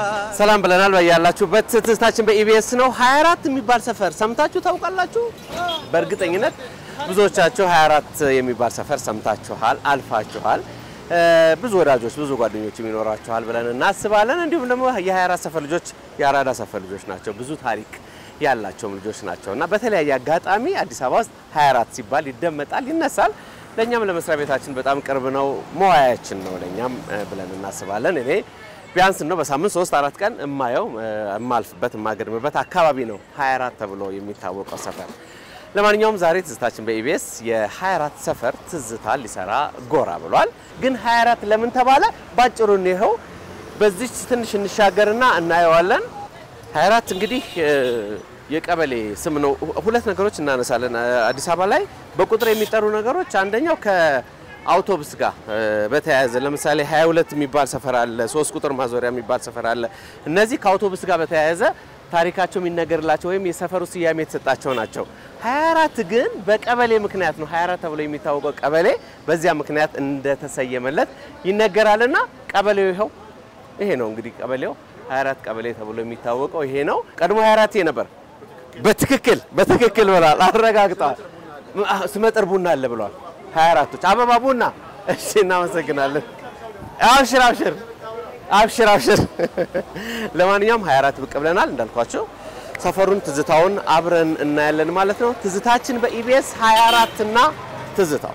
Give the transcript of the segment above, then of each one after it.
ሰላም ብለናል። በያላችሁበት ትዝታችን በኢቢኤስ ነው። 24 የሚባል ሰፈር ሰምታችሁ ታውቃላችሁ? በእርግጠኝነት ብዙዎቻችሁ 24 የሚባል ሰፈር ሰምታችኋል፣ አልፋችኋል። ብዙ ወዳጆች፣ ብዙ ጓደኞች ይኖራችኋል ብለን እናስባለን። እንዲሁም ደግሞ የ24 ሰፈር ልጆች የአራዳ ሰፈር ልጆች ናቸው። ብዙ ታሪክ ያላቸውም ልጆች ናቸው እና በተለያየ አጋጣሚ አዲስ አበባ ውስጥ 24 ሲባል ይደመጣል፣ ይነሳል። ለእኛም ለመስሪያ ቤታችን በጣም ቅርብ ነው፣ መዋያችን ነው ለእኛም ብለን እናስባለን። እኔ ቢያንስ ነው በሳምንት ሶስት አራት ቀን እማየው እማልፍበት የማገድምበት አካባቢ ነው 24 ተብሎ የሚታወቀው ሰፈር። ለማንኛውም ዛሬ ትዝታችን በኢቢኤስ የ24 ሰፈር ትዝታ ሊሰራ ጎራ ብሏል። ግን 24 ለምን ተባለ? ባጭሩ ይኸው በዚች ትንሽ እንሻገርና እናየዋለን። 24 እንግዲህ የቀበሌ ስም ነው። ሁለት ነገሮች እናነሳለን። አዲስ አበባ ላይ በቁጥር የሚጠሩ ነገሮች አንደኛው ከአውቶቡስ ጋር በተያያዘ ለምሳሌ 22 የሚባል ሰፈር አለ፣ ሶስት ቁጥር ማዞሪያ የሚባል ሰፈር አለ። እነዚህ ከአውቶቡስ ጋር በተያያዘ ታሪካቸው የሚነገርላቸው ወይም የሰፈሩ ስያሜ የተሰጣቸው ናቸው። 24 ግን በቀበሌ ምክንያት ነው 24 ተብሎ የሚታወቀው ቀበሌ በዚያ ምክንያት እንደተሰየመለት ይነገራልና ቀበሌው ይኸው ይሄ ነው እንግዲህ ቀበሌው 24 ቀበሌ ተብሎ የሚታወቀው ይሄ ነው። ቀድሞ 24 ነበር። በትክክል በትክክል ብሏል፣ አረጋግጠዋል። ስመጥር ቡና አለ ብሏል። 24ቶች አበባ ቡና። እሺ፣ እናመሰግናለን። አብሽር አብሽር አብሽር አብሽር። ለማንኛውም 24 ብቅ ብለናል እንዳልኳቸው ሰፈሩን ትዝታውን አብረን እናያለን ማለት ነው። ትዝታችን በኢቢኤስ 24 እና ትዝታው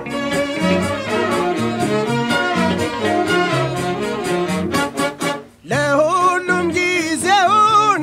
ለሁሉም ጊዜውን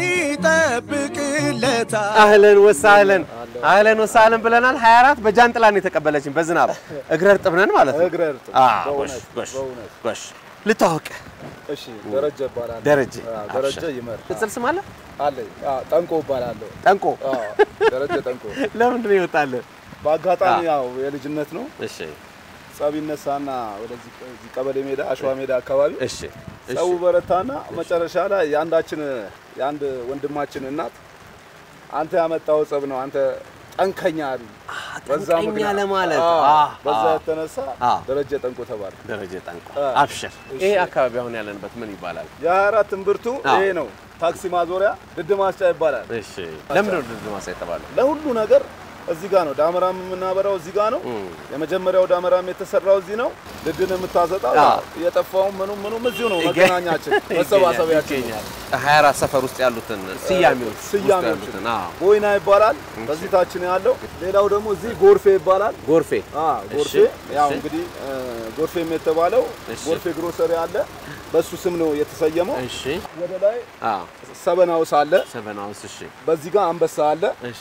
ይጠብቅለታል። አህለን ወሳህለን አህለን ወሳህለን ብለናል። 24 በጃንጥላ ነው የተቀበለችን በዝናብ እግረ እርጥብ ነን ማለት ነው። እግረ እርጥብ፣ አዎ፣ በእውነት፣ ጎሽ፣ ጎሽ፣ በእውነት። ጎሽ። ልታወቅ እሺ ደረጀ እባላለሁ። ደረጀ አዎ፣ ደረጀ አብሽር። ይመር ቅጽል ስም አለ አለኝ። አዎ፣ ጠንቆ እባላለሁ። ጠንቆ። አዎ፣ ደረጀ ጠንቆ። ለምንድን ነው ይወጣልን? በአጋጣሚ አዎ። ያው የልጅነት ነው እሺ ጸብ ይነሳና ወደዚህ እዚህ ቀበሌ ሜዳ አሸዋ ሜዳ አካባቢ እሺ እሺ። ጸቡ በረታና መጨረሻ ላይ የአንዳችን የአንድ ወንድማችን እናት አንተ ያመጣው ጸብ ነው አንተ ጠንከኛ አሉ። በዛ ጠንቀኛ ምክንያት- ለማለት አዎ፣ አዎ፣ በዛ አዎ። የተነሳ አዎ። ደረጀ ጠንቆ ተባለ። ደረጀ ጠንቆ አ፣ አብሽር። እሺ። ይሄ አካባቢ አሁን ያለንበት ምን ይባላል? የ24 እምብርቱ አዎ። ይሄ ነው። ታክሲ ማዞሪያ ድድ ማስጫ ይባላል። እሺ ለምንድን ነው ድርድር ማሳ የተባለው? ለሁሉ ነገር እዚህ ጋር ነው። ዳመራም የምናበራው እዚህ ጋር ነው። እም። የመጀመሪያው ዳመራም የተሰራው እዚህ ነው። ድድን የምታዘጣው አዎ። የጠፋውን ምኑም ምኑም እዚሁ ነው። ይገ- መገናኛችን መሰባሰቢያችን ነው። ይገኛል። 24 ሰፈር ውስጥ ያሉትን ስያሜዎች ውስጥ ስያሜዎች ያሉትን አዎ። ቦይና ይባላል። በዚህ ታች ነው ያለው። ሌላው ደግሞ እዚህ ጎርፌ ይባላል። ጎርፌ አ ጎርፌ እሺ፣ ያው እሺ። እንግዲህ እ፣ ጎርፌም የተባለው እሺ። ጎርፌ ግሮሰሪ አለ። በሱ ስም ነው የተሰየመው። እሺ ወደ ላይ አዎ ሰበን ሃውስ አለ። ሰቨን ሃውስ እሺ በዚህ ጋር አንበሳ አለ። እሺ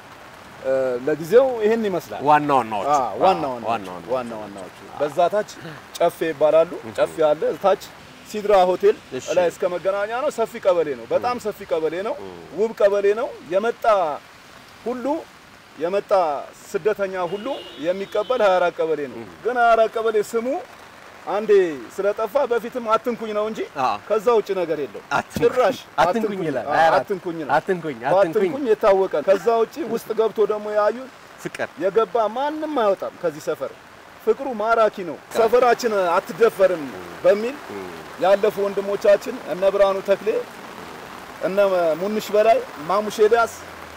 እ፣ ለጊዜው ይህን ይመስላል። ዋና ዋናዎቹ አ፣ ዋና አዎ፣ ዋናዎቹ ዋና ዋናዎቹ። ዋና ዋናዎቹ በዛ ታች ጨፌ ይባላሉ። ጨፌ አለ ታች ሲድራ ሆቴል እሺ። ላይ እስከ መገናኛ ነው። ሰፊ ቀበሌ ነው። በጣም ሰፊ ቀበሌ ነው። ውብ ቀበሌ ነው። የመጣ ሁሉ የመጣ ስደተኛ ሁሉ የሚቀበል 24 ቀበሌ ነው። ግን 24 ቀበሌ ስሙ አንዴ ስለጠፋ በፊትም አትንኩኝ ነው እንጂ አዎ። ከዛ ውጭ ነገር የለው። አትንኩኝ፣ ጭራሽ አትንኩኝ ይላል። አዎ፣ 24 አትንኩኝ ነው። አትንኩኝ አትንኩኝ በአትንኩኝ የታወቀ ከዛ ውጭ ውስጥ ገብቶ ደግሞ ያዩት ፍቅር የገባ ማንም አይወጣም ከዚህ ሰፈር። ፍቅሩ ማራኪ ነው። ሰፈራችን አትደፈርም በሚል ያለፉ ወንድሞቻችን እነ ብርሃኑ ተክሌ፣ እነ ሙንሽ በላይ፣ ማሙሽ ኤልያስ፣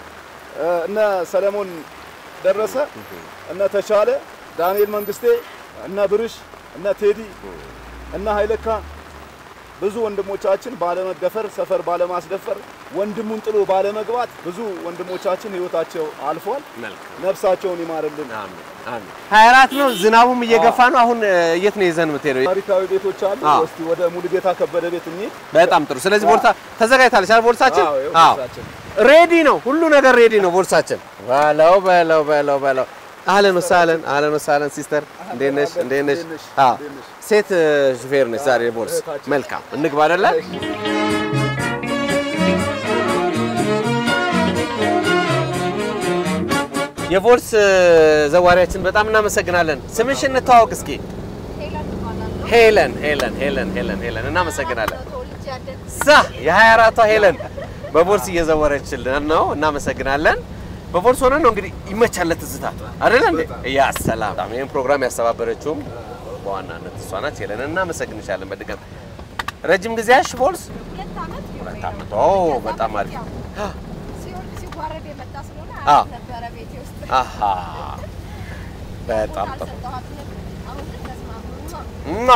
እነ ሰለሞን ደረሰ፣ እነ ተቻለ፣ ዳንኤል መንግስቴ፣ እነ ብርሽ፣ እነ ቴዲ፣ እነ ኃይለካ ብዙ ወንድሞቻችን ባለመደፈር ሰፈር ባለማስደፈር ወንድሙን ጥሎ ባለመግባት ብዙ ወንድሞቻችን ህይወታቸው አልፏል። መልካም ነፍሳቸውን ይማርልን። አሜን አሜን 24 ነው ዝናቡም እየገፋ ነው አሁን እ፣ የት ነው ይዘን የምትሄደው ታሪካዊ ቤቶች አሉ። አዎ። እስቲ ወደ ሙሉጌታ ከበደ ቤት እንሂድ። በጣም ጥሩ ስለዚህ ቦርሳ ተዘጋጅታለች አይደል ቦርሳችን አዎ፣ ይኸው አዎ ቦርሳችን። ሬዲ ነው ሁሉ ነገር ሬዲ ነው ቦርሳችን በለው በለው በለው በለው አህለን ወሳህለን አህለን ወሳህለን ሲስተር እንዴት ነሽ እንዴት ነሽ እንዴት ነሽ? አዎ እንዴት ነሽ? ሴት እ፣ ሹፌር ነች ዛሬ ቦርስ እህታችን። መልካም እንግባ አይደለ የቮልስ እ፣ ዘዋሪያችን በጣም እናመሰግናለን ስምሽ እንተዋወቅ እስኪ ሄለን ሄለን ሄለን ሄለን ሄለን እናመሰግናለን ሳ የ24ቷ ሄለን በቦርስ እየዘወረችልን ነው። እናመሰግናለን። በቦርስ ሆነን ነው እንግዲህ ይመቻል ለትዝታ አይደለ እንዴ? ያ ሰላም። በጣም ይሄን ፕሮግራም ያስተባበረችውም በዋናነት እሷ ናት። ሄለን እናመሰግንሻለን። በድጋሚ ረጅም ጊዜ ያሽ ቦልስ ዓመት። ኦ በጣም አሪፍ። ሲወርድ ሲዋረድ የመጣ ስለሆነ አዎ። አያት ነበረ ቤቴ ውስጥ አሃ በጣም ጥሩ አልሰጠኋትም። አሁን ግን ተስማሙ። እማ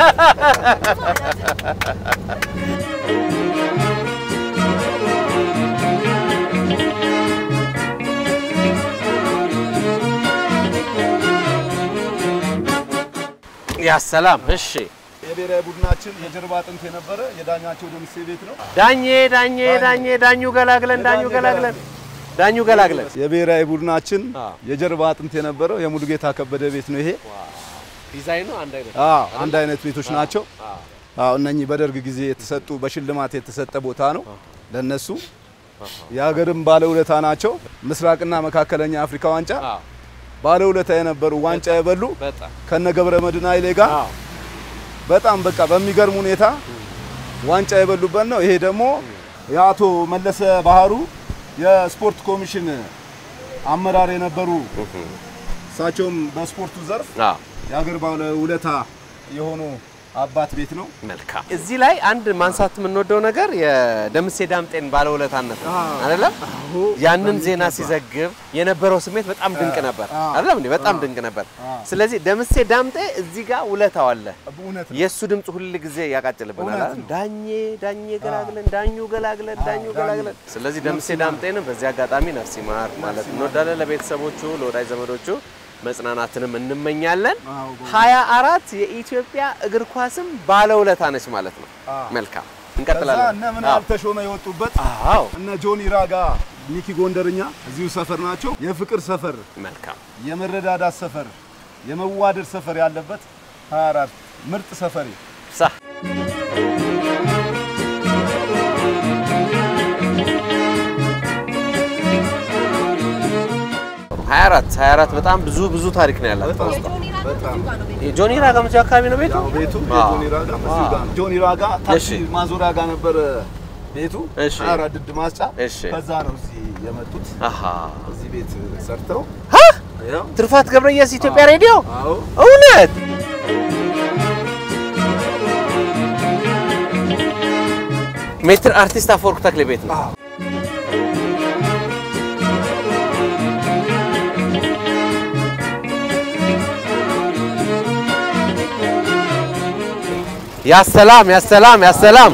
ያ ሰላም። እሺ የብሔራዊ ቡድናችን የጀርባ አጥንት የነበረ የዳኛቸው ደምሴ ቤት ነው። ዳኜ ዳኜ ዳኜ ዳኙ ገላግለን ዳኙ ገላግለን ዳኙ ገላግለን የብሔራዊ ቡድናችን አዎ። የጀርባ አጥንት የነበረው የሙሉጌታ ከበደ ቤት ነው ይሄ። ዲዛይኑ አንድ አይነት አዎ አንድ አይነት ቤቶች ናቸው። አዎ እነኚህ በደርግ ጊዜ የተሰጡ በሽልማት የተሰጠ ቦታ ነው ለነሱ። የሀገርም ባለውለታ ናቸው። ምስራቅና መካከለኛ አፍሪካ ዋንጫ አዎ ባለውለታ የነበሩ ዋንጫ የበሉ በጣም ከነ ገብረ መድህን ኃይሌ ጋር አዎ በጣም በቃ በሚገርም ሁኔታ ዋንጫ የበሉበት ነው። ይሄ ደግሞ የአቶ መለሰ ባህሩ የስፖርት ኮሚሽን አመራር የነበሩ እሳቸውም በስፖርቱ ዘርፍ አዎ የሀገር ባለውለታ የሆኑ አባት ቤት ነው። መልካም። እዚህ ላይ አንድ ማንሳት የምንወደው ነገር የደምሴ ዳምጤን ባለውለታነት ነው አይደለም? ያንን ዜና ሲዘግብ የነበረው ስሜት በጣም ድንቅ ነበር አይደለም እንዴ? በጣም ድንቅ ነበር። ስለዚህ ደምሴ ዳምጤ እዚህ ጋር ውለታው አለ። እውነት ነው። የእሱ ድምፅ ሁል ጊዜ ያቃጭልብናል። እውነት አይደል? ነው። ዳኜ ዳኜ ገላግለን ዳኙ ገላግለን ዳኙ ገላግለን። ስለዚህ ደምሴ ዳምጤንም በዚህ አጋጣሚ ነፍስ ይማር ማለት እንወዳለን። ለቤተሰቦቹ ለወዳጅ ዘመዶቹ መጽናናትንም እንመኛለን። አዎ፣ ሀያ አራት የኢትዮጵያ እግር ኳስም ባለውለታ ነች ማለት ነው። አዎ። መልካም ከዛ እንቀጥላለን። እነ ምናብ ተሾመ የወጡበት አዎ እነ ጆኒ ራጋ፣ ሚኪ ጎንደርኛ እዚሁ ሰፈር ናቸው። የፍቅር ሰፈር፣ መልካም የመረዳዳት ሰፈር፣ የመዋደድ ሰፈር ያለበት 24 ምርጥ ሰፈሬ ሳ ሀያ አራት ሀያ አራት በጣም ብዙ ብዙ ታሪክ ነው ያላት። በጣም የጆኒ ራጋ በጣም እዚሁ ጋር ነው ቤቱ። የጆኒ ራጋ መቼው አካባቢ ነው ቤቱ? ያው ቤቱ አዎ። የጆኒ ራጋ እዚሁ ጋር ነው። ጆኒ ራጋ ታክሲ እሺ። ማዞሪያ ጋር ነበረ ቤቱ። እሺ። 24 ድድ ማስጫ እሺ። ከዛ ነው እዚህ የመጡት። አሃ እዚህ ቤት ሰርተው ሀ ያው ትርፋት ገብረየስ ኢትዮጵያ ሬዲዮ አዎ እውነት ሜትር አርቲስት አፈወርቅ ተክሌ ቤት ነው። አዎ። ያሰላም ያሰላም ያሰላም።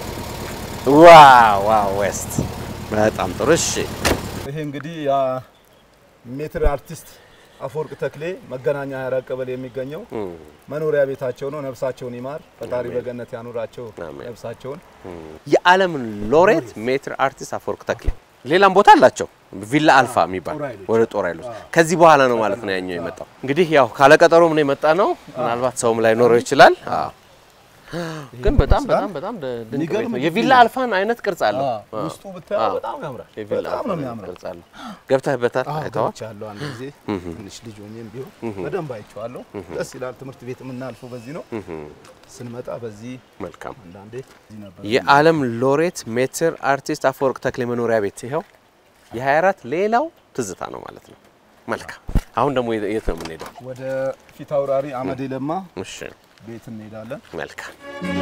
ዋው ዋው ዌስት በጣም ጥሩ። እሺ ይሄ እንግዲህ ያ ሜትር አርቲስት አፈወርቅ ተክሌ መገናኛ ሀያ ቀበሌ የሚገኘው መኖሪያ ቤታቸው ነው። ነፍሳቸውን ይማር ፈጣሪ በገነት ያኑራቸው አሜን። ነፍሳቸውን። የዓለም ሎሬት ሜትር አርቲስት አፈወርቅ ተክሌ ሌላም ቦታ አላቸው። ቪላ አልፋ የሚባል ጦር ኃይሎች። ወደ ጦር ኃይሎች ከዚህ በኋላ ነው ማለት ነው ያኛው የመጣው። እንግዲህ ያው ካለቀጠሮም ነው የመጣ ነው። ምናልባት ሰውም ላይ ኖረው ይችላል። አዎ። ግን በጣም በጣም በጣም ድ- ድንቅ ቤት የሚገርም ነው። ግቢ የቪላ ነው። አልፋን አይነት ቅርጽ አለው። አዎ። ውስጡ ብታየው አዎ። በጣም ያምራል። የቪላ በጣም አልፋ ነው አይነት የሚያምረው። ቅርጽ አለው። ገብተህበታል? አይተኸዋል? አይተዋለሁ አንድ ጊዜ ትንሽ ልጅ ሆኜም ቢሆን በደንብ አይቼዋለሁ። ደስ ይላል። ትምህርት ቤት የምናልፈው በዚህ ነው። ስንመጣ በዚህ መልካም አንዳንዴ እዚህ ነበር። የዓለም ሎሬት ሜትር አርቲስት አፈወርቅ ተክሌ መኖሪያ ቤት ይኸው የ24 ሌላው ትዝታ ነው ማለት ነው። መልካም አሁን ደግሞ የት ነው የምንሄደው? ወደ ፊት አውራሪ አመዴ ለማ እሺ ቤት እንሄዳለን። መልካም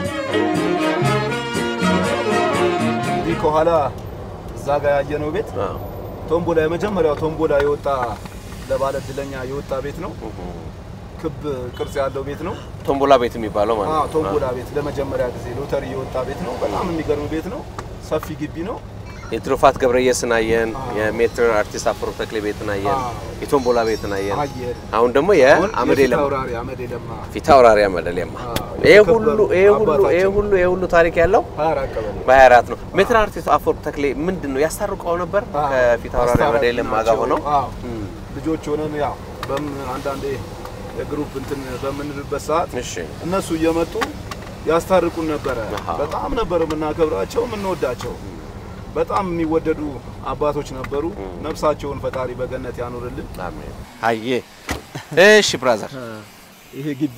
እንዲህ ከኋላ እዛ ጋር ያየነው ቤት አዎ። ቶምቦላ የመጀመሪያው ቶምቦላ የወጣ ለባለ እድለኛ የወጣ ቤት ነው። ክብ ቅርጽ ያለው ቤት ነው። ቶምቦላ ቤት የሚባለው ማለት አዎ ነው። ቶምቦላ ቤት ለመጀመሪያ ጊዜ ሎተሪ የወጣ ቤት ነው። በጣም የሚገርም ቤት ነው። ሰፊ ግቢ ነው። የትሩፋት ገብረየስን አየን፣ የሜትር አርቲስት አፈወርቅ ተክሌ ቤትን አየን፣ አዎ። የቶምቦላ ቤትን አየን። አየር አሁን ደግሞ አሁን የአመዴ የፊት ለማ አውራሪ አመዴ ለማ ፊት አውራሪ አመዴ ለማ አዎ፣ ይሄ የተከበሩ ሁሉ ይሄ ሁሉ ይሄ አባታችን። ሁሉ ይሄ ሁሉ ታሪክ ያለው ሀያ አራት ቀበሌ በ24 ነው። ሜትር አርቲስት አፈወርቅ ተክሌ ምንድን ነው ያስታርቀው ነበር አዎ፣ ከፊት አውራሪ አመዴ አስታራቂ ለማ ጋር ናቸው። ሆነው አዎ፣ ልጆች ሆነን ያው በምን አንዳንዴ የግሩፕ እንትን በምንልበት ሰዓት እሺ እነሱ እየመጡ ያስታርቁን ነበረ። አሃ። በጣም ነበር የምናከብራቸው የምንወዳቸው። በጣም የሚወደዱ አባቶች ነበሩ። ነፍሳቸውን ፈጣሪ በገነት ያኑርልን። አሜን። አየ እሺ ብራዘር ይሄ ግቢ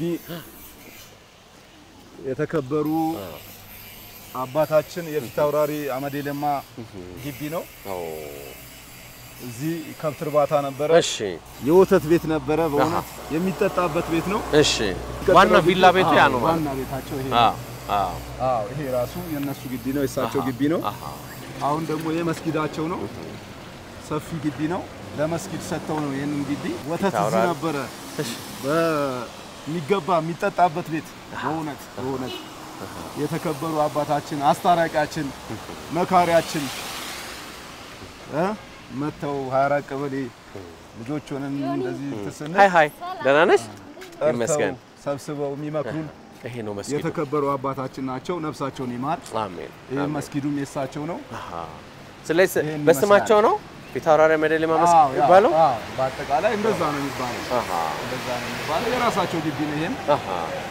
የተከበሩ አባታችን የፊት አውራሪ አመዴ ለማ ግቢ ነው። እዚህ ከብት እርባታ ነበረ። እሺ የወተት ቤት ነበረ። በእውነት የሚጠጣበት ቤት ነው። እሺ ዋና ቪላ ቤቱ ያ ነው ማለት ዋና ቤታቸው ይሄ አ ነው። አዎ አዎ ይሄ ራሱ የእነሱ ግቢ ነው፣ የእሳቸው ግቢ ነው። አሃ አሁን ደግሞ ይሄ መስጊዳቸው ነው። ሰፊ ግቢ ነው። ለመስጊድ ሰጥተው ነው ይህንን ግቢ። ወተት እዚህ ታውራል። ነበረ በሚገባ የሚጠጣበት ቤት። በእውነት በእውነት የተከበሩ አባታችን፣ አስታራቂያችን፣ መካሪያችን እ መጥተው 24 ቀበሌ ልጆች ሆነን እንደዚህ ትስነ ሃይ ሃይ ደህና ነሽ? ይመስገን። ሰብስበው የሚመክሩን ይሄ ነው መስጊዱ። የተከበሩ አባታችን ናቸው። ነፍሳቸውን ይማር። አሜን። ይህ መስጊዱም የእሳቸው ነው። አሃ ስለዚህ ይሄን በስማቸው ነው ፊት አውራሪ መደሌ ማመስገን አዎ፣ ያ- የሚባለው? አዎ፣ በአጠቃላይ እንደዛ ነው የሚባለው። አሃ እንደዛ ነው የሚባለው። የራሳቸው ግቢ ነው ይሄም። አሃ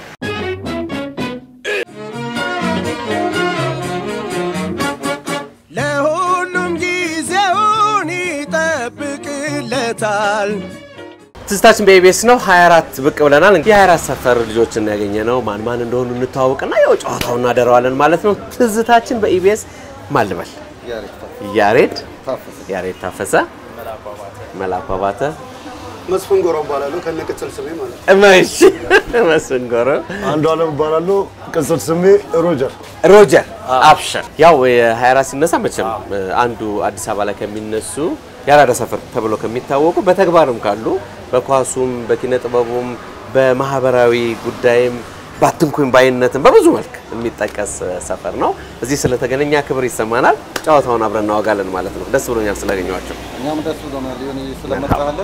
ለሁሉም ጊዜውን ይጠብቅለታል። ትዝታችን በኢቢኤስ ነው 24 ብቅ ብለናል። እንግዲህ የ24 ሰፈር ልጆችን ያገኘ ነው። ማን ማን እንደሆኑ እንተዋወቅና ያው ጨዋታውን እናደረዋለን ማለት ነው። ትዝታችን በኢቢኤስ ማን ልበል? ያሬድ ያሬድ ታፈሰ፣ መላኩ አባተ፣ መስፍን ጎሮ እባላለሁ ከነቅጽል ስሜ ማለት ነው። እመሽ መስፍን ጎሮ፣ አንዱ አለም እባላለሁ ቅጽል ስሜ ሮጀር። ሮጀር አብሸር። ያው የ24 ሲነሳ መቼም አንዱ አዲስ አበባ ላይ ከሚነሱ የአራዳ ሰፈር ተብሎ ከሚታወቁ በተግባርም ካሉ በኳሱም በኪነ ጥበቡም በማህበራዊ ጉዳይም ባትንኩኝ ባይነትም በብዙ መልክ የሚጠቀስ ሰፈር ነው። እዚህ ስለተገናኛ ክብር ይሰማናል። ጨዋታውን አብረን እናወጋለን ማለት ነው። ደስ ብሎኛል ስላገኘኋቸው። እኛም ደስ ብሎናል ሊሆን ስለመጣለን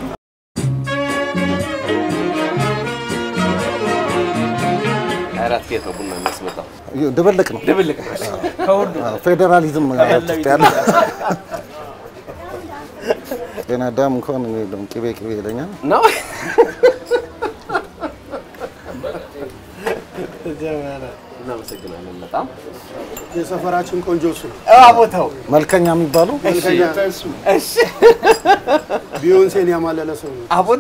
አራት ጌት ነው ቡና የሚያስመጣው ድብልቅ ነው። ድብልቅ አዎ፣ ፌዴራሊዝም ነው ውስጥ ያለ ጤና አዳም እንኳን እኔ የለም ቅቤ ቅቤ ይለኛል። ነው። እናመሰግናለን በጣም የሰፈራችን ቆንጆ እሱ ነው። ቦታው መልከኛ የሚባሉ መልከኛ እሱ ቢዮንሴን ያማለለ ሰው ነው። አቦት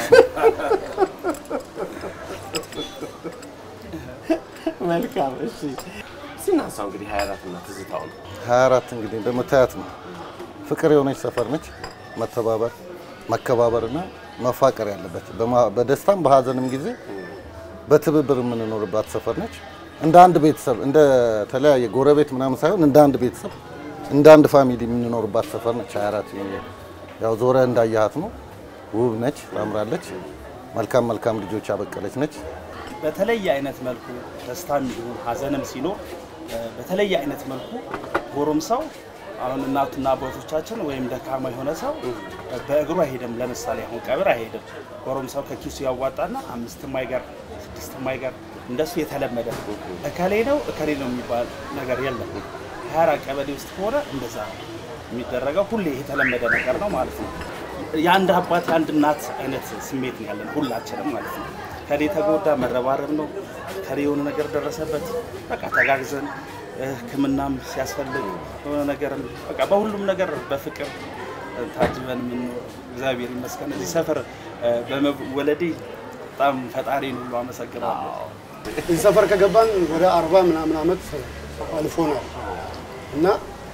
መልካም። እሺ ስናንሳው እንግዲህ 24 እና ትዝታው ነው። 24 እንግዲህ እንደምታያት ነው። ፍቅር የሆነች ሰፈር ነች። መተባበር፣ መከባበር እና መፋቀር ያለበት በማ- በደስታም በሀዘንም ጊዜ በትብብር የምንኖርባት ሰፈር ነች። እንደ አንድ ቤተሰብ እንደ ተለያየ ጎረቤት ምናምን ሳይሆን እንደ አንድ ቤተሰብ እንደ አንድ ፋሚሊ የምንኖርባት ሰፈር ነች። 24 ያው ዞረ እንዳያሃት ነው። ውብ ነች፣ ታምራለች። መልካም መልካም ልጆች ያበቀለች ነች። በተለየ አይነት መልኩ ደስታም ይሁን ሀዘንም ሲኖር እ፣ በተለየ አይነት መልኩ ጎረምሳው አሁን እናቱና አባቶቻችን ወይም ደካማ የሆነ ሰው እ፣ በእግሩ አይሄድም። ለምሳሌ አሁን ቀብር አይሄድም። ጎረምሳው ከኪሱ ያዋጣና አምስትም አይቀር ስድስትም አይቀር እንደሱ የተለመደ እከሌ ነው እከሌ ነው የሚባል ነገር የለም። ሀያ አራት ቀበሌ ውስጥ ከሆነ እንደዛ ነው የሚደረገው። ሁሌ የተለመደ ነገር ነው ማለት ነው። የአንድ አባት የአንድ እናት አይነት ስሜት ነው ያለን ሁላችንም ማለት ነው። ከሌ ተጎዳ መረባረብ ነው። ከሌ የሆነ ነገር ደረሰበት በቃ ተጋግዘን እ፣ ሕክምናም ሲያስፈልግ የሆነ ነገርም በቃ በሁሉም ነገር በፍቅር እ፣ ታጅበን የምንኖር እግዚአብሔር ይመስገን። እዚህ ሰፈር እ፣ በመወለዴ በጣም ፈጣሪን ሁሉ አመሰግናለሁ። እዚህ ሰፈር ከገባን ወደ አርባ ምናምን ዓመት አልፎናል እና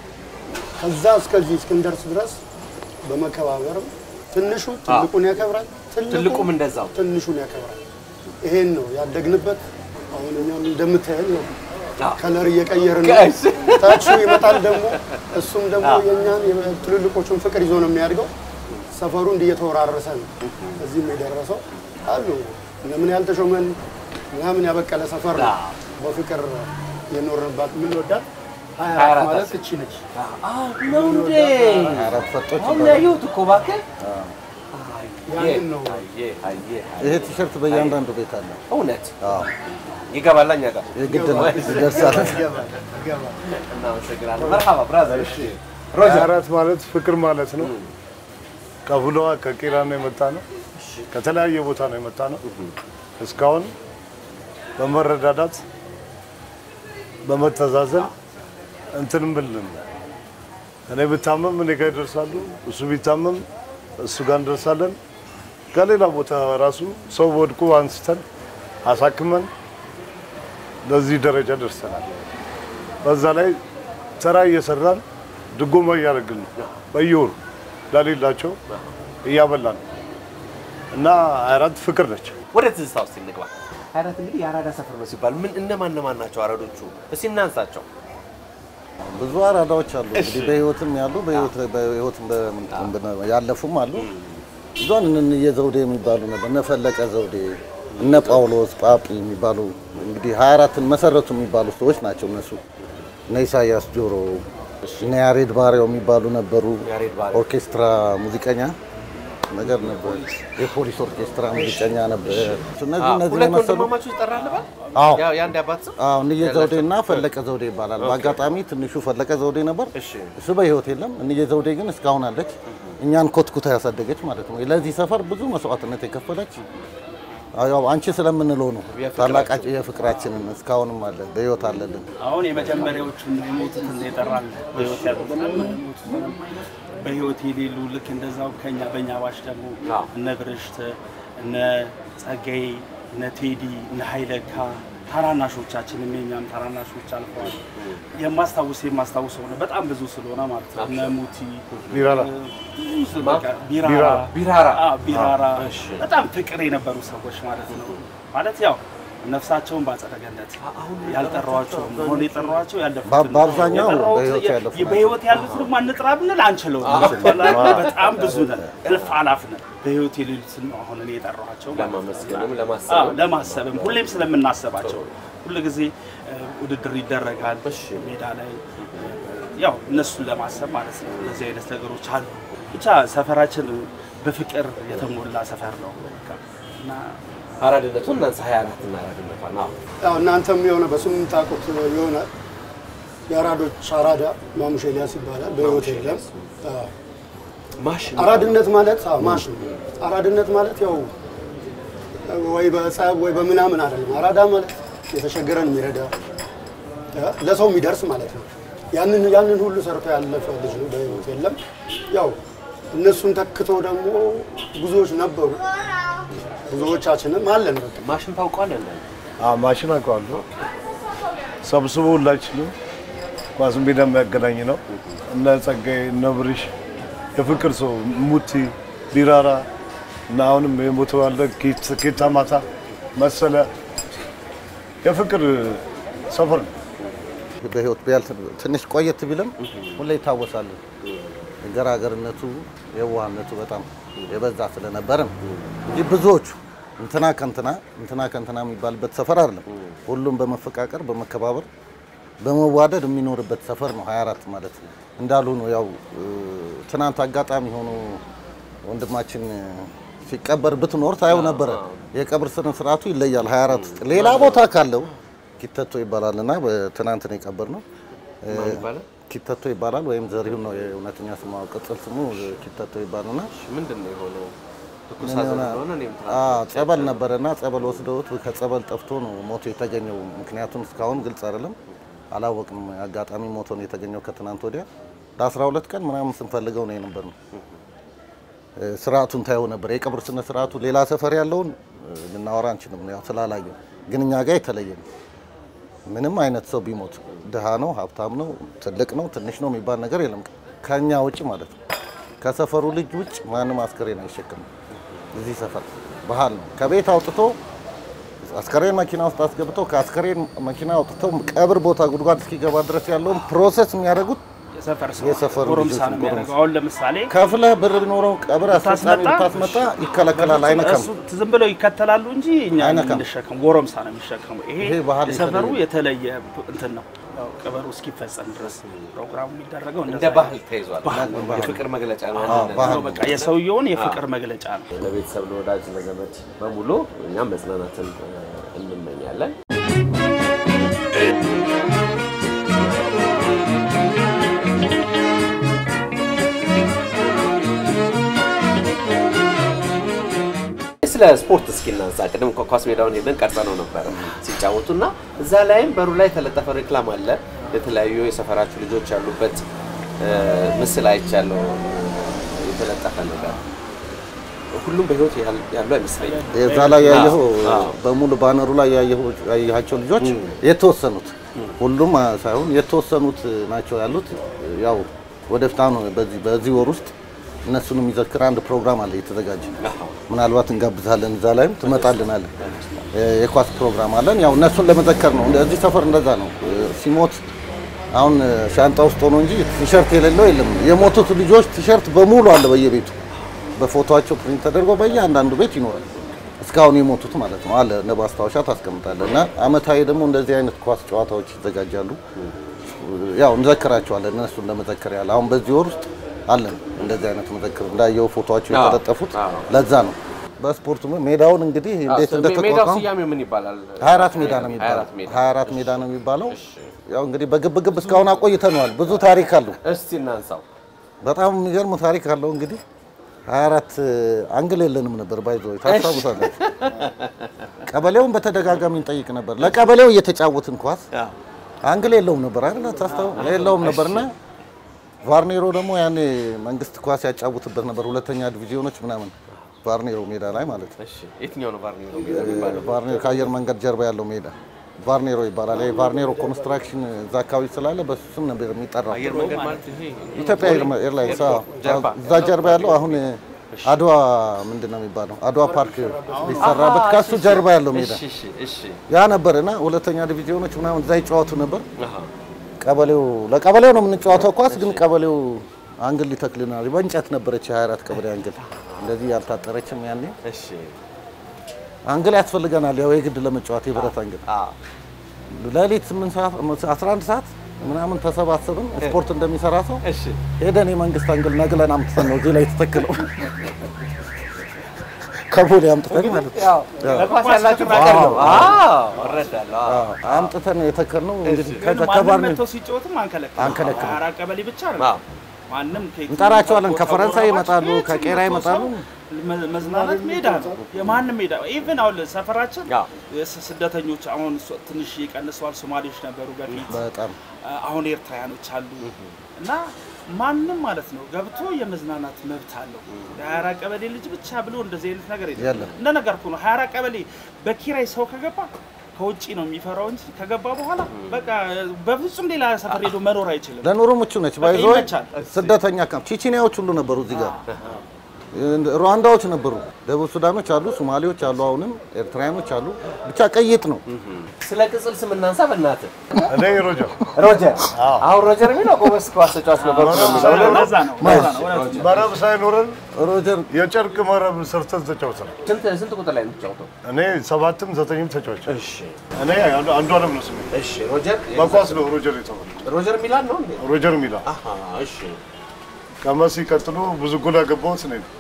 ከዛ እስከዚህ እስክንደርስ ድረስ በመከባበርም ትንሹ ትልቁን ያከብራል፣ ትልቁም እንደዛው ትንሹን ያከብራል። ይሄን ነው ያደግንበት። አሁን እኛም እንደምታየን ነው ከለር እየቀየርን ነው። ጋይስ። ታቹ ይመጣል ደግሞ እሱም ደግሞ የእኛን ትልልቆቹን ፍቅር ይዞ ነው የሚያድገው። ሰፈሩ እንዲህ እየተወራረሰ ነው እዚህም የደረሰው አሉ ለምን ያልተሾመን ምናምን ያበቀለ ሰፈር ነው። በፍቅር የኖርንባት የምንወዳት ሀያ አራት ማለት እቺ ነች። ነው እንዴ? አራት ፈጦች አሁን ይባላሉ። ያየሁት እኮ እባክህ። ያንን ነው አየህ፣ አየህ፣ ይሄ ቲሸርት በእያንዳንዱ ቤት አለ። እውነት አዎ፣ ይገባል እኛ ጋር። የግድ ነው ይደርሳል። ይገባል ይገባል። እናመሰግናለን። መርሃባ ብራዘር። እሺ አራት ማለት ፍቅር ማለት ነው። ከቡለዋ ከቄራ ነው የመጣ ነው። ከተለያየ ቦታ ነው የመጣ ነው። እስካሁን በመረዳዳት በመተዛዘን እንትን ብልን እኔ ብታመም እኔ ጋር ይደርሳሉ፣ እሱ ቢታመም እሱ ጋር እንደርሳለን። ከሌላ ቦታ ራሱ ሰው ወድቆ አንስተን አሳክመን ለዚህ ደረጃ ደርሰናል። በዛ ላይ ስራ እየሰራን ድጎማ እያደረግን ነው። በየወሩ ለሌላቸው እያበላን ነው እና 24 ፍቅር ነች። ወደ ትዝታ ውስጥ እንግባ። ሀያራት እንግዲህ የአራዳ ሰፈር ነው ሲባል ምን እነማን እነማን ናቸው አራዶቹ? እስኪ እናንሳቸው። ብዙ አራዳዎች አሉ እንግዲህ በህይወትም ያሉ በህይወት በህይወትም በምንትን ብነ- ያለፉም አሉ። ብዙን እነ የዘውዴ የሚባሉ ነበር እነ ፈለቀ ዘውዴ እነ ጳውሎስ ጳጲ የሚባሉ እንግዲህ 24ን መሰረቱ የሚባሉ ሰዎች ናቸው እነሱ። እነ ኢሳያስ ጆሮ እነ ያሬድ ባሪያው የሚባሉ ነበሩ። ያሬድ ባሪያው። ኦርኬስትራ ሙዚቀኛ ነገር ነበር። የፖሊስ ኦርኬስትራ ሙዚቀኛ ነበር። እነዚህ እነዚህ ሁለት የመሰሉ ወንድማማቾች ይጠራል ባል አዎ ያው የአንድ አባት ስም አዎ እንዬ ዘውዴ እና ፈለቀ ዘውዴ ይባላል። በአጋጣሚ ትንሹ ፈለቀ ዘውዴ ነበር። እሺ። እሱ በህይወት የለም። እንዬ ዘውዴ ግን እስካሁን አለች። እኛን ኮትኩታ ያሳደገች ማለት ነው። ለዚህ ሰፈር ብዙ መስዋዕትነት የከፈለች ያው አንቺ ስለምንለው ነው። ታላቃችን የፍቅራችንን እስካሁንም አለ በህይወት አለልን። አሁን የመጀመሪያዎቹን የሞቱትን የጠራል በህይወት ያሉትንም የሞቱትንም በህይወት የሌሉ ልክ እንደዛው ከኛ በእኛ ባሽ ደግሞ አዎ። እነ ብርሽት እነ ጸጋዬ እነ ቴዲ እነ ሀይለካ ታናናሾቻችንም የኛም ታናናሾች አልፈዋል። የማስታውስ የማስታውሰው ነው በጣም ብዙ ስለሆነ ማለት ነው። እነ ሙቲ ቢራራ ብዙ ስለ- በቃ ቢራራ ቢራራ። ቢራራ። አዎ፣ ቢራራ በጣም ፍቅር የነበሩ ሰዎች ማለት ነው። ማለት ያው ነፍሳቸውን በአጸደ ገነት ያልጠሯቸው ሆነ የጠሯቸው ያለፉትን በ- በአብዛኛው የጠራሁት በህይወት የ- ያለፉ በህይወት ያሉትን አንጥራ ብንል አንችለው። በጣም ብዙ ነን፣ እልፍ አላፍ ነን። በህይወት የሌሉትን ነው አሁን እኔ የጠራኋቸው ማለት ነው። ለማመስገንም አዎ፣ ለማሰብም ለማሰብም ሁሌም ስለምናስባቸው ሁል ጊዜ ውድድር ይደረጋል ሜዳ ላይ ያው እነሱን ለማሰብ ማለት ነው። እንደዚህ አይነት ነገሮች አሉ። ብቻ ሰፈራችን በፍቅር የተሞላ ሰፈር ነው በቃ እና አራድነቱን እናንሳ። ሀያ አራት እና አራድነቷን አዎ ያው እናንተም የሆነ በስም የምታውቁት የሆነ የአራዶች አራዳ ማሙሽ ኤልያስ ይባላል። በህይወት የለም። አዎ። ማሽን አራድነት ማለት አዎ ማሽ ነው። አራድነት ማለት ያው ወይ በጸብ ወይ በምናምን አይደለም። አራዳ ማለት የተቸገረን የሚረዳ እ ለሰው የሚደርስ ማለት ነው። ያንን ያንን ሁሉ ሰርቶ ያለፈ ልጅ ነው። በህይወት የለም። ያው እነሱን ተክቶ ደግሞ ብዙዎች ነበሩ። ብዙዎቻችንም አለን በቃ ማሽን ታውቋለን። አዎ፣ ማሽን አውቀዋለሁ። ሰብስቦ ሁላችንም ኳስ ሜዳ የሚያገናኝ ነው። እነ ጸጋዬ እነ ብርሽ የፍቅር ሰው ሙቲ ቢራራ እና አሁንም የሞተው ያለ ኬት- ኬታ ማታ መሰለ የፍቅር ሰፈር ነው። በህይወት ቢያልፍ ትንሽ ቆየት ቢልም ሁሌ ይታወሳል። ገራገርነቱ የዋህነቱ በጣም የበዛ ስለነበረ ነው እንጂ ብዙዎቹ እንትና ከንትና እንትና ከንትና የሚባልበት ሰፈር አይደለም። ሁሉም በመፈቃቀር በመከባበር በመዋደድ የሚኖርበት ሰፈር ነው 24 ማለት ነው። እንዳሉ ነው። ያው እ፣ ትናንት አጋጣሚ ሆኖ ወንድማችን ሲቀበር ብትኖር ታየው ነበረ። የቀብር ስነ ስርዓቱ ይለያል 24 ውስጥ ሌላ ቦታ ካለው ኪተቶ ይባላል እና ትናንት ነው የቀበር ነው ማን ይባላል? ኪተቶ ይባላል ወይም ዘሪሁን ነው የእውነተኛ ስሙ፣ ቅጽል ስሙ ኪተቶ ይባላልና ምንድን ነው የሆነው? ትኩስ ምን ሐዘን ይሆናል? ስለሆነ እኔም አዎ ጸበል ነበረና ጸበል ወስደውት ከጸበል ጠፍቶ ነው ሞቶ የተገኘው። ምክንያቱም እስካሁን ግልጽ አይደለም፣ አላወቅንም። አጋጣሚ ሞቶ ነው የተገኘው ከትናንት ወዲያ ለ12 ቀን ምናምን ስንፈልገው ነው የነበር ነው። ስርዓቱን ታየው ነበር። የቀብር ስነ ስርዓቱ ሌላ ሰፈር ያለውን እ፣ ልናወራ አንችልም፣ ያው ስላላየ። ግን እኛ ጋር የተለየ ነው። ምንም አይነት ሰው ቢሞት ድሃ ነው፣ ሀብታም ነው፣ ትልቅ ነው፣ ትንሽ ነው የሚባል ነገር የለም። ከኛ ውጭ ማለት ነው። ከሰፈሩ ልጅ ውጭ ማንም አስከሬን አይሸከምም። እዚህ ሰፈር ባህል ነው። ከቤት አውጥቶ አስከሬን መኪና ውስጥ አስገብተው ከአስከሬን መኪና አውጥተው ቀብር ቦታ ጉድጓድ እስኪገባ ድረስ ያለውን ፕሮሰስ የሚያደርጉት የሰፈር ሰው የሰፈሩ ጎረምሳ ልጆች ነው ጎረምሳ። የሚያደርገው። አሁን ለምሳሌ ከፍለህ ብር ቢኖረው ቀብር አስፈጻሚ ብታስመጣ ይከለከላል፣ አይነካም። እሱ ዝም ብለው ይከተላሉ እንጂ እኛ አይነካም። እንሸከም ጎረምሳ ነው የሚሸከሙ። ይሄ ይሄ ባህል የሰፈሩ የተለየ የተለየ እንትን ነው። ያው ቀበሩ እስኪፈጸም ድረስ ፕሮግራሙ የሚደረገው እንደ እንደዛ ባህል ተይዟል። ባህል ነው። የፍቅር መግለጫ ነው። አዎ፣ አንድነት ባህል ነው። በቃ የሰውየውን የፍቅር መግለጫ ነው። ለቤተሰብ ለወዳጅ ለዘመድ በሙሉ እኛም መጽናናትን እ፣ እንመኛለን። ስለ ስፖርት እስኪ እናንሳ። ቅድም እኮ ኳስ ሜዳውን ሄደን ቀርጸነው ነበረ ሲጫወቱ እና እዛ ላይም በሩ ላይ የተለጠፈ ሬክላም አለ። የተለያዩ የሰፈራችሁ ልጆች ያሉበት እ፣ ምስል አይቻለሁ። የተለጠፈ ነገር ሁሉም በህይወት ያል- ያሉ አይመስለኝም። የዛ ላይ ያየኸው አዎ። በሙሉ ባነሩ ላይ ያየኸው ያየሃቸው ልጆች የተወሰኑት ሁሉም ሳይሆን የተወሰኑት ናቸው ያሉት። ያው ወደፊት አሁን በዚህ በዚህ ወር ውስጥ እነሱን የሚዘክር አንድ ፕሮግራም አለ የተዘጋጀ። ምናልባት እንጋብዛለን፣ እዛ ላይም ትመጣልናለን። የኳስ ፕሮግራም አለን። ያው እነሱን ለመዘከር ነው። እዚህ ሰፈር እንደዛ ነው። ሲሞት አሁን ሻንጣ ውስጥ ሆኖ እንጂ ቲሸርት የሌለው የለም። የሞቱት ልጆች ቲሸርት በሙሉ አለ በየቤቱ በፎቶቸው ፕሪንት ተደርጎ በየአንዳንዱ ቤት ይኖራል። እስካሁን የሞቱት ማለት ነው አለ እንደ ማስታወሻ ታስቀምጣለህ። እና አመታዊ ደግሞ እንደዚህ አይነት ኳስ ጨዋታዎች ይዘጋጃሉ። ያው እንዘክራቸዋለን እነሱን ለመዘከር ያለ አሁን በዚህ ወር ውስጥ አለን እንደዚህ አይነት መዘክር እንዳየው ፎቶቸው የተለጠፉት ለዛ ነው። በስፖርቱ ሜዳውን እንግዲህ እንዴት ሜዳው እንደተቋቋመ ስያሜው ምን ይባላል? 24 ሜዳ ነው የሚባለው። 24 ሜዳ። 24 ሜዳ ነው የሚባለው። ያው እንግዲህ በግብግብ እስካሁን አቆይተነዋል። ብዙ ታሪክ አለው። እስቲ እናንሳው። በጣም የሚገርም ታሪክ አለው። እንግዲህ 24 አንግል የለንም ነበር ባይዞ ታስታውሳለህ። ቀበሌውን በተደጋጋሚ እንጠይቅ ነበር። ለቀበሌው እየተጫወትን ኳስ አንግል የለውም ነበር አይደል? ታስታው የለውም ነበርና ቫርኔሮ ደግሞ ያኔ መንግስት ኳስ ያጫውትበት ነበር። ሁለተኛ ዲቪዚዮኖች ምናምን ቫርኔሮ ሜዳ ላይ ማለት ነው። እሺ፣ የትኛው ነው ቫርኒሮ ሜዳ የሚባለው? ቫርኔሮ ከአየር መንገድ ጀርባ ያለው ሜዳ ቫርኔሮ ይባላል። ይሄ ቫርኔሮ ኮንስትራክሽን እዛ አካባቢ ስላለ በሱ ስም ነበር የሚጠራው። አየር መንገድ ማለት ይሄ ኢትዮጵያ ኤርላይንስ አዎ። ጀርባ። እዛ ጀርባ ያለው አሁን አድዋ ምንድን ነው የሚባለው አድዋ ፓርክ ሊሰራበት ከሱ ጀርባ ያለው ሜዳ እሺ፣ እሺ፣ እሺ። ያ ነበር እና ሁለተኛ ዲቪዚዮኖች ምናምን እዛ ይጫወቱ ነበር። አሃ። ቀበሌው ለቀበሌው ነው የምንጫወተው ኳስ ግን ቀበሌው አንግል ሊተክልናል። በእንጨት ነበረች የ24 ቀበሌ አንግል እንደዚህ ያልታጠረችም ያኔ እሺ። አንግል ያስፈልገናል። ያው የግድ ለመጫወት የብረት አንግል አዎ። ሌሊት 8 ሰዓት 11 ሰዓት ምናምን ተሰባሰብን ስፖርት እንደሚሰራ ሰው እሺ። ሄደን የመንግስት አንግል ነግለን አምጥተን ነው እዚህ ላይ የተተክለው ከቦሌ አምጥተን ማለት ነው። ያው ለኳስ ያላችሁ ፍቅር ነው። አዎ፣ እረዳለሁ። አዎ። አዎ፣ አምጥተን የተከልነው እንግዲህ ግን ከዛ ማንም ከባር መጥቶ ሲጫወትም አንከለክልም። አንከለክልም። አራት ቀበሌ ብቻ አዎ። ነው። ማንም ከየት እንጠራቸዋለን። ቦታ ከፈረንሳይ ቦታ ይመጣሉ፣ የትም ከቄራ መጥቶ ይመጣሉ። ሰው መ- መዝናናት ሜዳ ነው። የማንም ሜዳ ኢቭን አሁን ሰፈራችን አዎ። የስ- ስደተኞች አሁን ሶ- ትንሽ ይቀንሰዋል። ሶማሌዎች ነበሩ በፊት በጣም አሁን ኤርትራውያኖች አሉ እና ማንም ማለት ነው ገብቶ የመዝናናት መብት አለው። የሀያ አራት ቀበሌ ልጅ ብቻ ብሎ እንደዚህ አይነት ነገር የለም። የለም። እንደ ነገር እኮ ነው። ሀያ አራት ቀበሌ በኪራይ ሰው ከገባ ከውጭ ነው የሚፈራው እንጂ ከገባ በኋላ በቃ በፍጹም ሌላ ሰፈር ሄዶ መኖር አይችልም። ለኑሮ ምቹ ነች። ባይዞ ይመቻል። ስደተኛ ካምፕ ቺቺኒያዎች ሁሉ ነበሩ እዚህ ጋር ሩዋንዳዎች ነበሩ፣ ደቡብ ሱዳኖች አሉ፣ ሶማሌዎች አሉ፣ አሁንም ኤርትራውያኖች አሉ። ብቻ ቀይጥ ነው። ስለ ቅጽል ስም እናንሳ በእናትህ። እኔ ሮጀር ሮጀር። አሁን ሮጀር የሚለው ጎበዝ ኳስ ተጫዋች ነበር ነው የሚለው። ለዛ ነው ለዛ ነው እውነት ነው። መረብ ሳይኖረን ሮጀር የጨርቅ መረብ ሰርተን ተጫውተን ስንት ስንት ቁጥር ላይ ነው የምትጫወተው? እኔ ሰባትም ዘጠኝም ተጫዋች እሺ፣ እኔ አንዱ አንዱ አለም ነው ስሜ እሺ። ሮጀር በኳስ ነው ሮጀር የተባለ ሮጀር ሚላን ነው እንዴ? ሮጀር ሚላ አሃ፣ እሺ። ከመሲ ቀጥሎ ብዙ ጎል ያገባሁት እኔ ነው።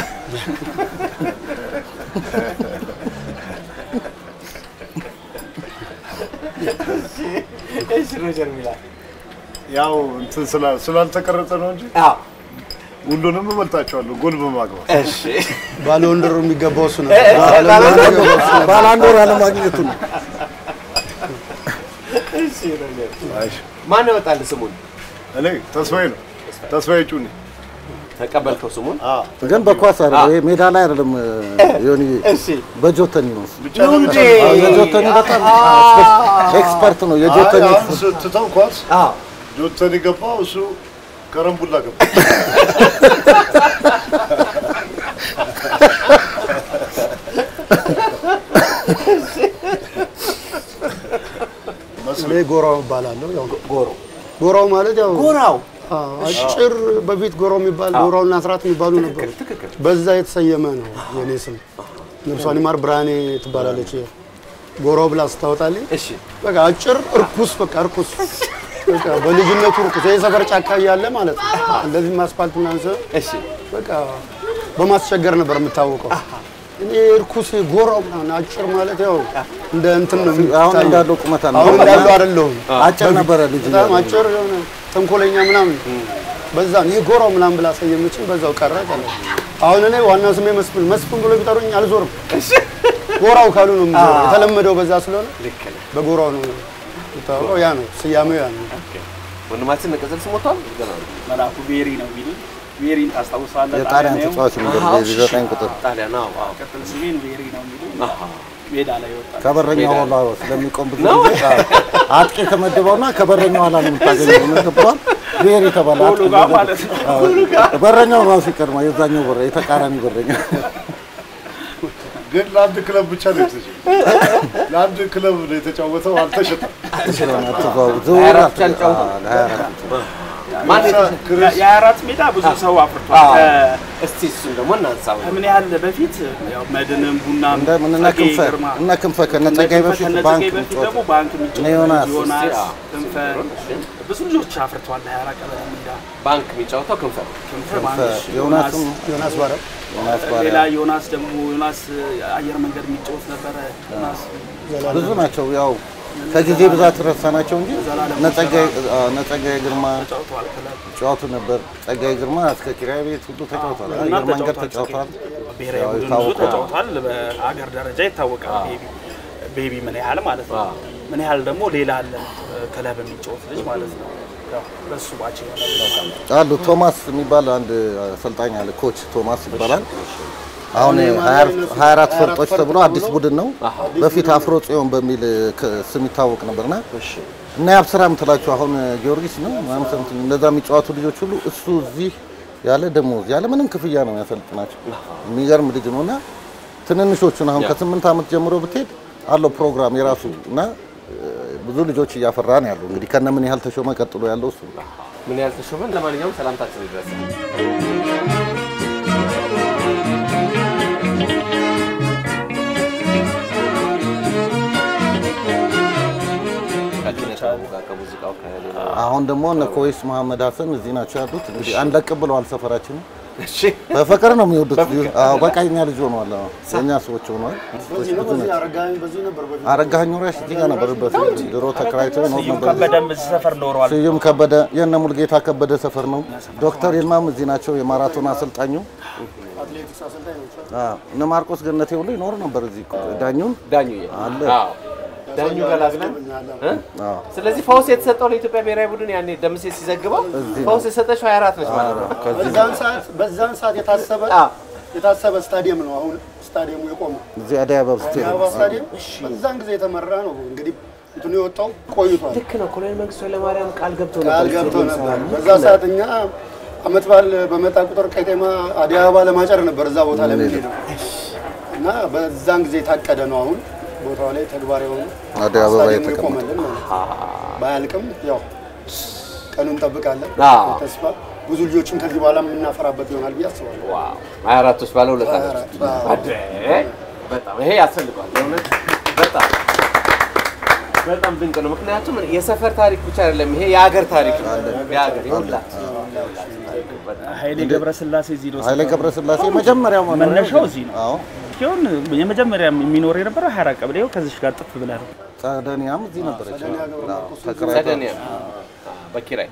እሺ፣ ሮጀር ሚላን። ያው እንትን ስላ- ስላልተቀረጸ ነው እንጂ አዎ፣ ሁሉንም እመልጣቸዋለሁ ጎል በማግባት እሺ። ባለወንድሩ የሚገባው እሱ ነበር። እ- እ- ባለወንድሩ የሚገባው እሱ ነበር። ባላንዶር አለማግኘቱ ነው። እሺ፣ ሮጀር። ማን ያወጣልህ ስሙን? እኔ ተስፋዬ ነው ተስፋዬ ጩኔ ተቀበልከው ስሙን? ግን በኳስ አይደለም፣ ይሄ ሜዳ ላይ አይደለም። ዮኒ እሺ። በጆተኒ ነው እሱ። ብቻ ይሁን ለብቻ እንጂ። አዎ፣ የጆተኒ በጣም ኤክስፐርት ነው። የጆተኒ አይ፣ ኤክስፐርት አሁን ትተው ኳስ አዎ። ጆተኒ ገባው እሱ ከረምቡላ ገባ እኔ ጎራው እባላለሁ። ያው ጎሮ ጎራው ማለት ያው ጎራው አዎ፣ አጭር በፊት ጎራው የሚባል ጎራውና አስራት የሚባሉ ነበሩ። በዛ የተሰየመ ነው የኔ ስም። ነፍሷን ይማር ብርሃኔ ትባላለች። ጎራው ብላ ስታወጣልኝ እሺ። በቃ አጭር እርኩስ፣ በቃ እርኩስ፣ በቃ በልጅነቱ እርኩስ። ይሄ ሰፈር ጫካ እያለ ማለት ነው። እንደዚህ አስፋልት ምናምን ሲሆን እሺ። በቃ በማስቸገር ነበር የምታወቀው። እኔ እርኩስ ጎራው ምናምን አጭር ማለት ያው እንደ እንትን ነው አሁን የሚታየው። እንዳለው ቁመት አለ። አሁን እንዳለው አይደለሁም። አጭር ነበረ ልጅ በጣም አጭር የሆነ ተንኮለኛ ምናምን በዛ ነው ይህ ጎራው ምናምን ብላ ሰየመችኝ። በዛው ቀረ ቀረ። አሁን እኔ ዋና ስሜ መስፍን መስፍን ብሎ ቢጠሩኝ አልዞርም። ጎራው ካሉ ነው የምዞረው። የተለመደው በዛ ስለሆነ ልክ ነህ። በጎራው ነው የሚታወቀው። ያ ነው ስያሜው ያ ነው። ወንድማችን ቅጽል ስም ወጥቷል? ገና ነው። መላኩ ቤሪ ነው የሚሉኝ። ቤሪን ታስታውሳለህ? የጣሊያን ጣሊያን ተጫዋች ነበር። አሃ፣ በዚህ ዘጠኝ ቁጥር ጣሊያን። አዎ፣ አዎ። ቅጥል ስሜን ቤሪ ነው የሚሉኝ። አሃ። ሜዳ ላይ ወጣ ከበረኛው ኋላ ስለሚቆም ብዙ ጊዜ አጥቂ ተመድበውና ከበረኛው ኋላ ነው የምታገኘው። ምን ገባል? ብሔር የተባለ ከሁሉ ጋር ማለት ነው። አዎ፣ በረኛው ራሱ ይቀድማ የዛኛው በረ የተቃራኒ በረኛ ግን ለአንድ ክለብ ብቻ ነው የተሸጠው። ለአንድ ክለብ ነው የተጫወተው፣ አልተሸጠም። ስለሆነ አትዘዋው ዝውውር ሀያ አራት አትዘ- ብቻ ነው አዎ፣ ለሀያ አራት ብቻ። ማን የተሸ- ክርስ- የአራት ሜዳ ብዙ ሰው አፍርቷል። አዎ። ከ- እስቲ እሱን ደግሞ እናንሳው። ከምን ያህል በፊት ያው መድንም ቡናም እንደ ምን እነ ጸጋዬ ክንፈ ግርማ እነ ክንፈ ከነ ጸጋዬ በፊት ከነ ባንክ ጸጋዬ በፊት ደግሞ ባንክ የሚጫወቱ እነ ዮናስ፣ ዮናስ አዎ። ክንፈ ብዙ ልጆች አፍርተዋል። ሀያ አራት ቀበሌ ሜዳ ባንክ የሚጫወተው ክንፈ ነው። ክንፈ ክንፈ ባንክ ዮናስም ዮናስ ባረ ዮናስ ሌላ ባሪያ ዮናስ ደግሞ ዮናስ አየር መንገድ የሚጫወት ነበረ። ዮናስ ብዙ ናቸው። ያው ከጊዜ ብዛት ረሳናቸው እንጂ እነ ጸጋዬ አዎ፣ እነ ጸጋዬ ግርማ ተጫውተዋል። ክለብ ጫወቱ ነበር። ጸጋዬ ግርማ እስከ ኪራይ ቤት ሁሉ ተጫውቷል። እና አየር መንገድ ተጫውተዋል። ተጫውቷል። ብሔራዊ ያው ቡድን ብዙ ይታወቃል። ተጫውቷል። በሀገር ደረጃ ይታወቃል። ቤቢ ቤቢ ምን ያህል ማለት ነው። ምን ያህል ደግሞ ሌላ አለ ክለብ የሚጫወት ልጅ ማለት ነው። ያው በሱ ባች የሆነ አሉ ቶማስ የሚባል አንድ አሰልጣኝ አለ። ኮች ቶማስ ይባላል። አሁን 24 ፈርጦች ተብሎ አዲስ ቡድን ነው። በፊት አፍሮ ጽዮን በሚል ክ- ስም ይታወቅ ነበርና እና የአብስራ የምትላቸው አሁን ጊዮርጊስ ነው ምናምን ሰምተን እነዛ የሚጫወቱ ልጆች ሁሉ እሱ እዚህ ያለ ደሞዝ ያለ ምንም ክፍያ ነው ያሰልጥናቸው። የሚገርም ልጅ ነው እና ትንንሾቹን አሁን ከስምንት ዓመት ጀምሮ ብትሄድ አለው ፕሮግራም የራሱ እና እ፣ ብዙ ልጆች እያፈራ ነው ያለው። እንግዲህ ከነ ምን ያህል ተሾመ ቀጥሎ ያለው እሱ ነው። ምን ያህል ተሾመን። ለማንኛውም ሰላምታችን ይድረስ። ከሙዚቃው ከሌላ አሁን ደግሞ እነ ኮይስ መሐመድ ሀሰን እዚህ ናቸው ያሉት። እንግዲህ አንለቅ ብለዋል ሰፈራችንን እሺ በፍቅር ነው የሚወዱት። አዎ በቃ የኛ ልጅ ሆነዋል። አዎ የኛ ሰዎች ሆነዋል። በዚህ ነው በዚህ አረጋኸኝ በዚህ ነበር በፊት አረጋኸኝ ወራሽ እዚህ ጋር ነበርበት ድሮ ተከራይቶ ይኖር ስዩም ነበር። ከበደም እዚህ ሰፈር ኖረዋል። ስዩም ከበደ የእነ ሙልጌታ ከበደ ሰፈር ነው። ዶክተር ይልማም እዚህ ናቸው የማራቶን አሰልጣኙ። አትሌቲክስ አሰልጣኝ ነው። አዎ እነ ማርቆስ ገነቴ ሁሉ ይኖር ነበር እዚህ ዳኙን ዳኙዬ አለ። አዎ ዳኙ ገላግለን እ? አዎ ስለዚህ ፈውስ የተሰጠው ለኢትዮጵያ ብሔራዊ ቡድን ያኔ ደምሴ ሲዘግበው ፈውስ የሰጠችው 24 ነች ማለት ነው። በዛን ሰዓት በዛን ሰዓት የታሰበ አዎ። የታሰበ ስታዲየም ነው። አሁን ስታዲየሙ የቆመው እዚህ አደይ አበባ ስቴዲየም የአበባ ስታዲየም በዛን ጊዜ የተመራ ነው። እንግዲህ እንትኑ የወጣው ቆይቷል። ልክ ነው። ኮሎኔል መንግስቱ ኃይለማርያም ቃል ገብተው ቃል ነበር ገብተው ስቴዲየም ነበር። ሰላም። በዛ ሰዓት እኛ አመት በዓል በመጣ ቁጥር ቀጤማ አዲስ አበባ ለማጨር ነበር እዛ ቦታ ላይ የምንሄደው እና በዛን ጊዜ የታቀደ ነው። አሁን ቦታው ላይ ተግባራዊ የሆነ አደይ አበባ ስታዲየሙ የተቀመጠ ይቆማልን ማለት ነው። ባያልቅም ያው ቀኑን እንጠብቃለን። አዎ። ተስፋ ብዙ ልጆችም ከዚህ በኋላ የምናፈራበት ይሆናል ብዬ አስባለሁ። ዋው 24 ውስጥ ባለ ሁለት አለ። 24 አዎ። አደ በጣም ይሄ ያስፈልገዋል። በእውነት በጣም በጣም ድንቅ ነው። ምክንያቱም የሰፈር ታሪክ ብቻ አይደለም፣ ይሄ የሀገር ታሪክ ነው። የሀገር የሁላት ኃይሌ ገብረስላሴ እዚህ ነው ኃይሌ ገብረስላሴ መጀመሪያው መኖሪያው መነሻው እዚህ ነው። አዎ ሲሆን የመጀመሪያ የሚኖር የነበረው 24 ቀበሌ ከዚህ ጋር ጥፍ ብለህ ነው። ጸደኒያም እዚህ ነበረች። አዎ ሰደን ተከራይተው በኪራይ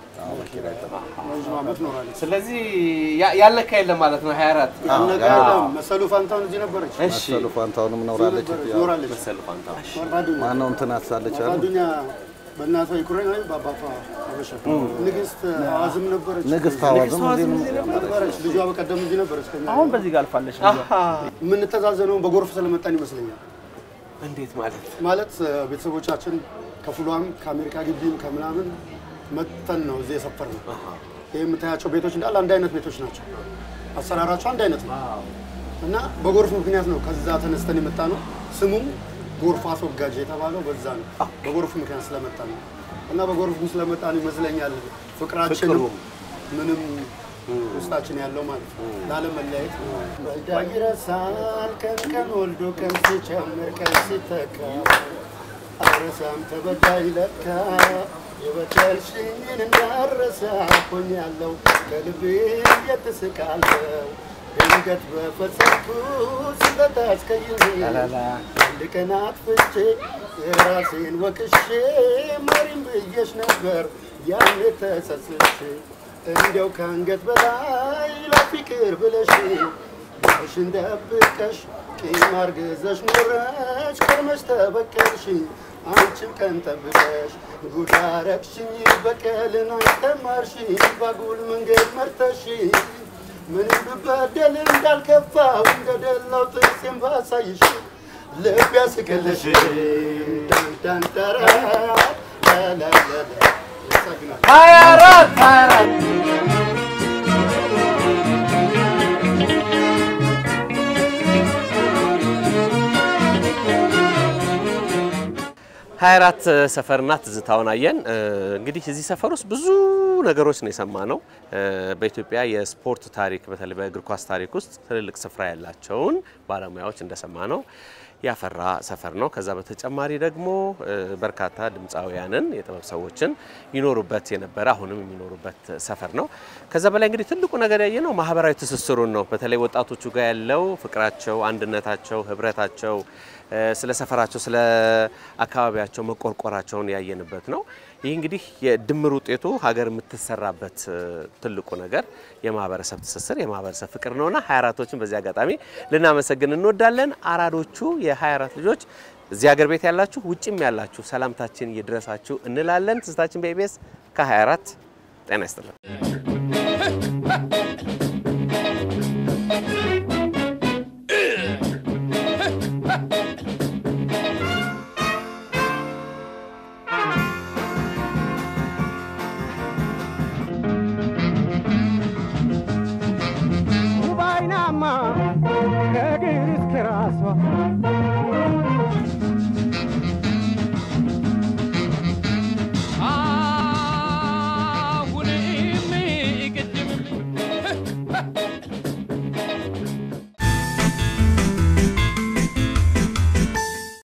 ረዥም ዓመት ኖራለች። ስለዚህ ያ- ያልነካ የለም ማለት ነው 24 ያልነጋ የለም። መሰሉ ፋንታውን እዚህ ነበረች እሺ መሰሉ ፋንታውንም ኖራለች። ያው ኖራለች። መሰሉ ፋንታ ጓደኛ ማነው እንትን አሳለች አሉ ጓደኛ በእናቷ ዩክሬን ወይ በአባቷ አበሻ ንግስት አዋዝም ነበረች ንግስት አዋዝም እዚህ ነው ነበረች። ልጇ በቀደም እዚህ ነበረች። ከኛ አሁን በዚህ ጋር አልፋለች። የምንተዛዘነው በጎርፍ ስለመጣን ይመስለኛል። እንዴት ማለት ማለት እ፣ ቤተሰቦቻችን ከፍሏም ከአሜሪካ ግቢም ከምናምን መጥተን ነው እዚህ የሰፈር ነው። ይህ የምታያቸው ቤቶች እንዳለ አንድ አይነት ቤቶች ናቸው። አሰራራቸው አንድ አይነት ነው እና በጎርፍ ምክንያት ነው ከዛ ተነስተን የመጣ ነው። ስሙም ጎርፍ አስወጋጅ የተባለው በዛ ነው። በጎርፍ ምክንያት ስለመጣ ነው እና በጎርፍ ስለመጣ ነው ይመስለኛል ፍቅራችንም ምንም ውስጣችን ያለው ማለት ነው። ላለመለያየት ወልዳ ይረሳል ቀን ቀን ወልዶ ቀን ሲጨምር ቀን ሲተካ አረሳም ተበዳይ ለካ የበደልሽኝን እንዳረሳ ሆኛለሁ ከልቤ የትስቃለሁ ድንገት በፈጸምኩ ስህተት አስቀይሜ አንድ ቀን አጥፍቼ የራሴን ወቅሼ መሪም ብዬሽ ነበር ያኔ ተጸጽቼ እንዲያው ከአንገት በላይ ለፍቅር ብለሽ ሽን ደብቀሽ ቂም አርግዘሽ ኖረሽ ከርመሽ ተበቀልሽኝ አንቺም ቀን ጠብቀሽ ጉድ አረግሽኝ በቀልን አስተማርሽኝ ባጉል መንገድ መርተሽኝ ምንም ብበደል እንዳልከፋው እንደደላው ጥርሴን ባሳይሽ ልብ ያስቀለሽ ዳንዳንጠራ ላላላላ 24 24 24 ሰፈርና ትዝታውን አየን። እ፣ እንግዲህ እዚህ ሰፈር ውስጥ ብዙ ነገሮች ነው የሰማነው። እ፣ በኢትዮጵያ የስፖርት ታሪክ በተለይ በእግር ኳስ ታሪክ ውስጥ ትልልቅ ስፍራ ያላቸውን ባለሙያዎች እንደሰማነው ያፈራ ሰፈር ነው። ከዛ በተጨማሪ ደግሞ እ፣ በርካታ ድምፃውያንን የጥበብ ሰዎችን ይኖሩበት የነበረ አሁንም የሚኖሩበት ሰፈር ነው። ከዛ በላይ እንግዲህ ትልቁ ነገር ያየ ነው ማህበራዊ ትስስሩን ነው። በተለይ ወጣቶቹ ጋር ያለው ፍቅራቸው፣ አንድነታቸው፣ ህብረታቸው እ፣ ስለ ሰፈራቸው፣ ስለ አካባቢያቸው መቆርቆራቸውን ያየንበት ነው። ይህ እንግዲህ የድምር ውጤቱ ሀገር የምትሰራበት እ፣ ትልቁ ነገር የማህበረሰብ ትስስር የማህበረሰብ ፍቅር ነውና 24ቶችን በዚህ አጋጣሚ ልናመሰግን እንወዳለን። አራዶቹ የ24 ልጆች እዚህ ሀገር ቤት ያላችሁ ውጭም ያላችሁ ሰላምታችን ይድረሳችሁ እንላለን። ትዝታችን በኢቢኤስ ከ24 ጤና ይስጥልን።